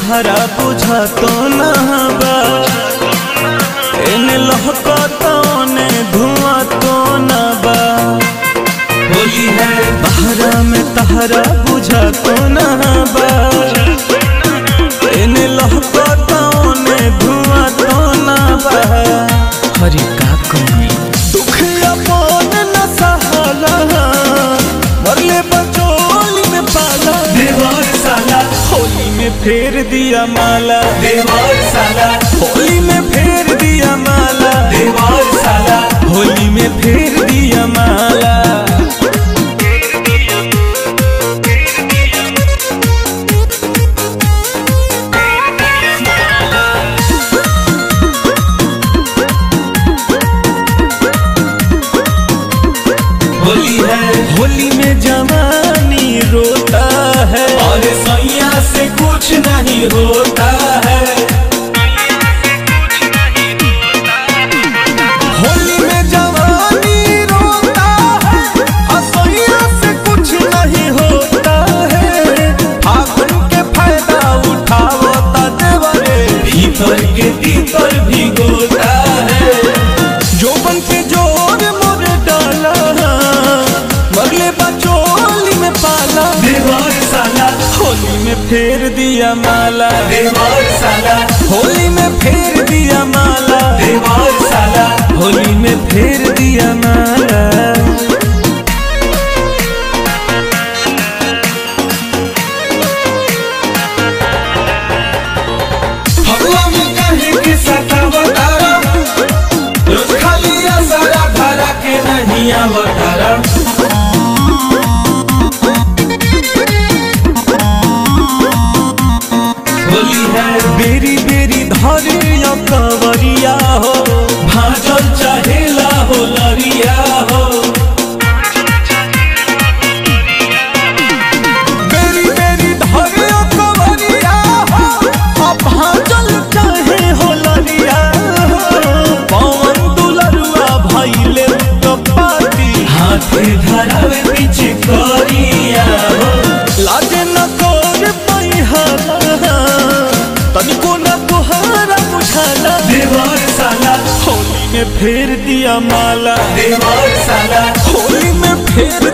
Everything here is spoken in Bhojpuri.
तहरा बुझा तो ना बा एने लहका तो ने धुआं तो ना बा होली है बहरा में तहरा बुझा तो ना बा एने लहका तो ने धुआं तो ना बा हरी का कमी दुख अपन न सहाला मरले बचोली में पाला देवर साला होली में फेर दिया माला देवर साला होली में फेर दिया माला देवर साला होली में फेर दिया माला होली है होली में जवानी रोता है और सैया से कुछ नहीं होता है होली में जवानी रोता है असैया से कुछ नहीं होता है फागुन के फायदा उठाओ ता देवरे भीतर के भीतर भी गोता है जोबन पे जोर मोर डाला मरले बचोली में पाला देवर साला होली में फेर दिया माला देवर साला होली में फेर दिया माला देवर साला होली में फेर दिया माला हवा में कहीं के सतावतारा रोज खाली सारा धरा के नहीं आवतारा होली है बेरी बेरी धरे या कवरिया हो भाजल चाहेला हो लरिया हो बेरी बेरी धरे या कवरिया हो अब भाजल चाहे हो लरिया हो पवन दुलरुआ भइले कपाती हाथे धरावे पीछे करिया हो लाजे न कर पैहाला तनिको न तुहारा बुझाला देवर साला होली में फेर दिया माला देवर साला होली में फेर